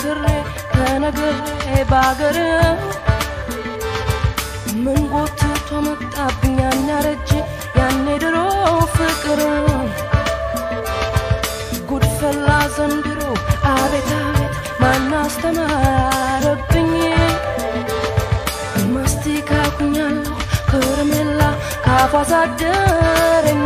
ተመክሬ ተነግሬ ባገር ምን ጎትቶ መጣብኝ ያን ያረጀ ያኔ ድሮ ፍቅር ጉድፈላ ዘንድሮ አቤት አቤት ማን አስተማረብኝ ማስቲካ ኩኛለሁ ከረሜላ ካፏ ሳደረኝ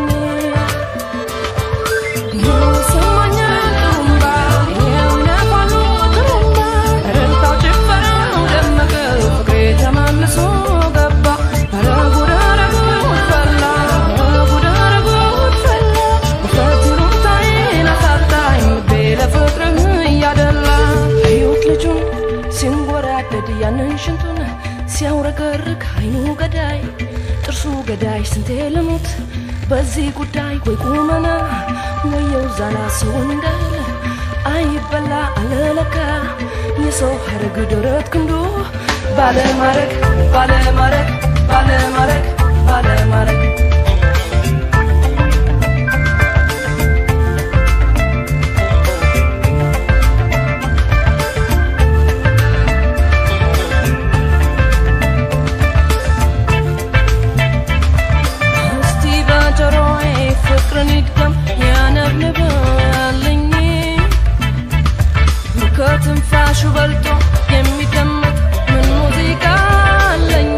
ይሰማኛል ጥሩምባ ይኸው ይነፋሉ ጥሩምባ እልልታው ጭፈራው ደመቀ ፍቅሬ ተመልሶ ገባ ኧረ ጉድ ኧረ ጉድ ፈላ ኧረ ጉድ ኧረ ጉድ ፈላ ውፍረት ይሉኝታዬን አሳጣኝ ልቤ ለፍቅርህ እያደላ አየሁት ልጁን ሲንጎራደድ ያንን ሽንቱን ሲያውረገርግ አይኑ ገዳይ ጥርሱ ገዳይ ስንቴ ልሙት በዚህ ጉዳይ ወይ ቁመና ወየው ዛላ ሰው እንዳለ አይበላ አለለካ የሰው ሀረግ ደረት ክንዱ ባለማረግ ባለማረግ ባለማረግ ባለማረግ እስቲ በጆሮዬ ፍቅርን ይድገም ያነብንብልኝ ከትንፋሹ በልጦ የሚደመጥ ምን ሙዚቃ አለኝ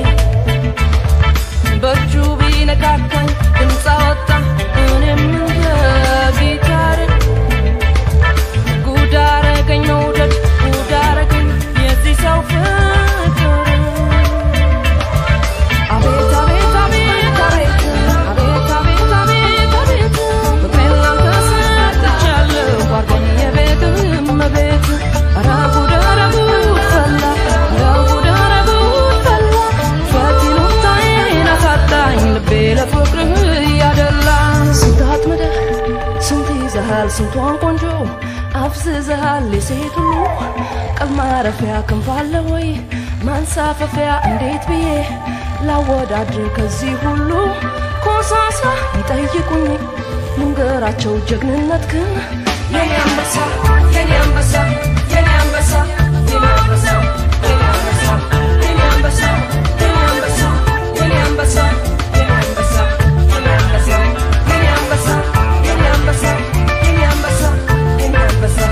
በእጁ ቢነካካኝ ድምፅ አወጣ እኔም እንደ ጊታር ጉድ አረገኝ መውደድ ጉድ አረገኝ የዚህ ሰው ፍቅር አቤት አቤት አቤት አቤት አቤት አቤት አቤት አቤት ፍቅሬን ላንተ ሰጥቻለሁ አድርገኝ የቤትህ እመቤት ኧረ ጉድ ኧረ ጉድ ፈላ ኧረ ጉድ ኧረ ጉድ ፈላ ውፍረት ይሉኝታዬን አሳጣኝ ልቤ ለፍቅርህ እያደላ ስንት አጥምደህ ስንት ይዘሃል ስንቷን ቆንጆ አፍዝዘሃል የሴት ሁሉ ቀል ማረፊያ ክንፍ አለ ወይ ማንሳፈፊያ እንዴት ብዬ ላወዳድር ከዚህ ሁሉ ኮሳሳ ይጠይቁኝ ልንገራቸው ጀግንነት ግን የኔ አንበሳ የኔ አንበሳ የኔ አንበሳ የኔ አንበሳ የኔ አንበሳ የኔ አንበሳ የኔ አንበሳ የኔ አንበሳ የኔ አንበሳ የኔ አንበሳ የኔ አንበሳ የኔ አንበሳ የኔ አንበሳ የኔ አንበሳ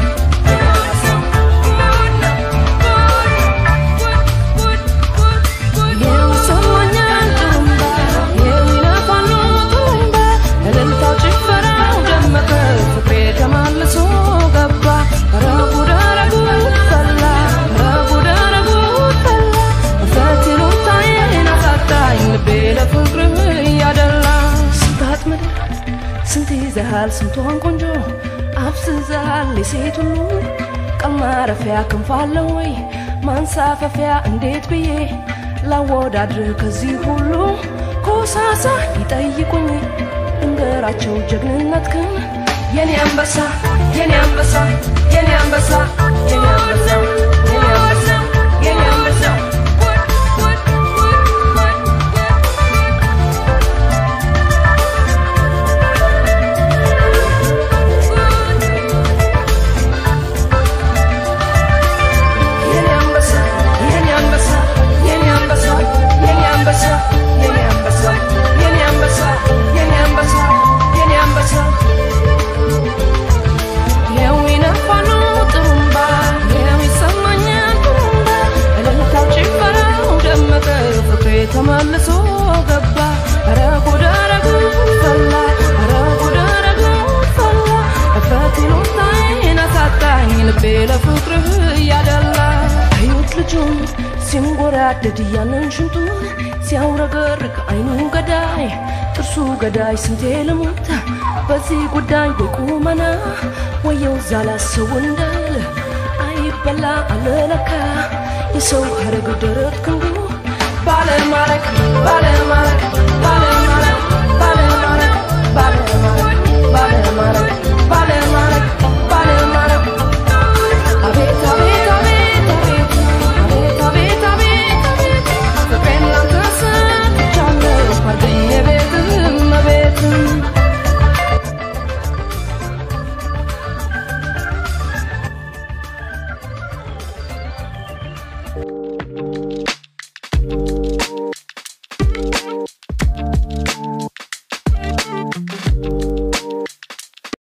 ይኸው ይሰማኛል ጥሩምባ ይኸው ይነፋሉ ጥሩምባ እልልታው ጭፈራው ደመቀ ፍቅሬ ተመልሶ ገባ ኧረ ጉድ ኧረ ጉድ ፈላ ኧረ ጉድ ኧረ ጉድ ፈላ ውፍረት ይሉኝታዬን አሳጣኝ ልቤ ለፍቅርህ እያደላ ስንት አጥምደህ ስንት ይዘሃል ስንቷን ቆንጆ አፍዝዘሃል የሴት ሁሉ ቀል ማረፊያ ክንፍ አለ ወይ ማንሳፈፊያ እንዴት ብዬ ላወዳድር ከዚህ ሁሉ ኮሳሳ ይጠይቁኝ እንገራቸው ጀግንነት ግን የኔ አንበሳ የኔ አንበሳ የኔ አንበሳ የኔ አንበሳ የኔ አንበሳ የኔ አንበሳ የኔ አንበሳ የኔ አንበሳ የኔ አንበሳ የኔ አንበሳ የኔ አንበሳ የኔ አንበሳ የኔ አንበሳ የኔ አንበሳ ይኸው ይነፋሉ ጥሩምባ ይኸው ይሰማኛል ጥሩምባ እልልታው ጭፈራው ደመቀ ፍቅሬ ተመልሶ ገባ ኧረ ጉድ ኧረ ጉድ ፈላ ኧረ ጉድ ኧረ ጉድ ፈላ እፍረት ይሉኝታዬን አሳጣኝ ልቤ ለፍቅርህ እያደላ አዩት ልጁን ሲንጎራደድ ያንን ሽንቱን ሲያውረገርግ አይኑ ገዳይ ጥርሱ ገዳይ ስንቴ ልሙት በዚህ ጉዳይ ወይ ቁመና ወየው ዛላ ሰው እንዳለ አይበላ አለለካ የሰው ሀረግ ደረት ክንዱ ባለማረግ ባለማረግ